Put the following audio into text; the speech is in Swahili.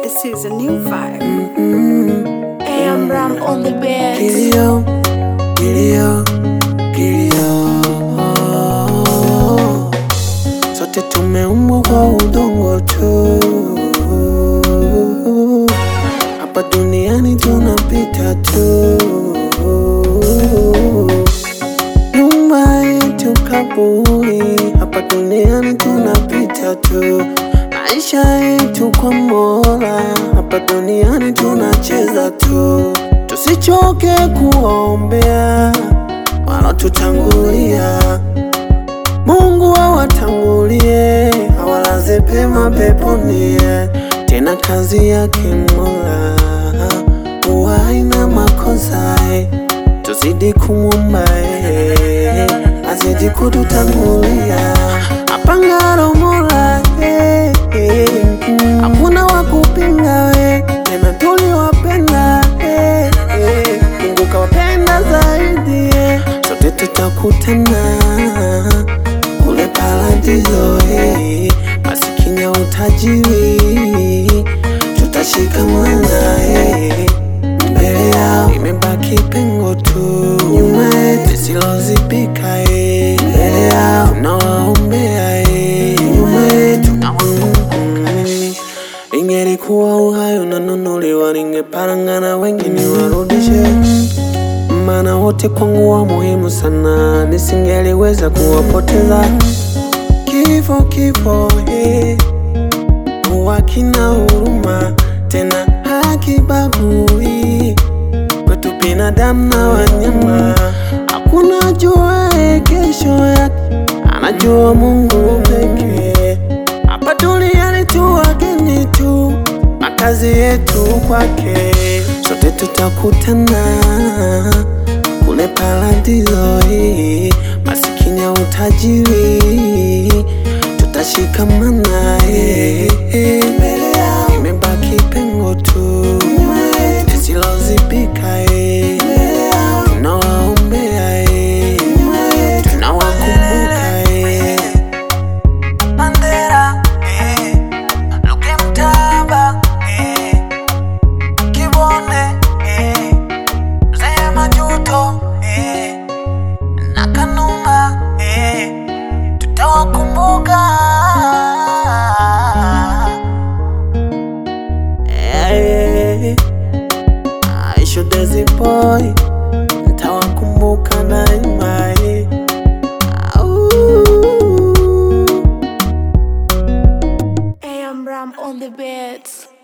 This is a new vibe. AM Ram on the bed. Kilio, kilio, kilio. Sote tumeumbwa kwa udongo tu, hapa duniani tunapita tu. Nyumba yetu kaburi, hapa duniani tunapita tu. Maisha yetu kwa Mola, hapa duniani tunacheza tu. Tusichoke kuwaombea walotutangulia. Mungu awatangulie, awalaze pema peponi. Tena kazi yake Mola huwa haina makosa. Tuzidi kumwomba yeye, azidi kututangulia. Apangalo Mola eh, eh, hakuna wa kupinga we, tena tuliwapenda eh, eh, Mungu kawapenda zaidi eh. Sote tutakutana kule paradiso eh, masikini au utajiri tutashikamana eh. Mbele yao imebaki pengo tu, nyuma yetu lisilozibika eh. Mbele yao tunawaombea eh. nyuma yetu mm, Ingelikuwa uhai unanunuliwa, ningeparangana wengi niwarudishe, maana wote kwangu wa muhimu sana, nisingeliweza kuwapoteza. Kifo kifo eh, huwa kina huruma tena hakibagui kwetu binadamu na wanyama. Hakuna juae kesho yake, anajua Mungu pekee. Hapa duniani tu wageni tu, makazi yetu kwake. Sote tutakutana kule paradiso hii, masikini au utajiri tutashikamana eh, eh. Mbele yao imebaki pengo tu lisilozibika eh. Tunawaombea eh. tunawakumbuka eh. Mandela eh. Luke Mtaba eh. Kibone eh. Mzee Majuto eh. na Kanumba eh. tutawakumbuka Eh, Aisha Desi Boy ntawakumbuka daima eh. Au. AM Ram on the bed.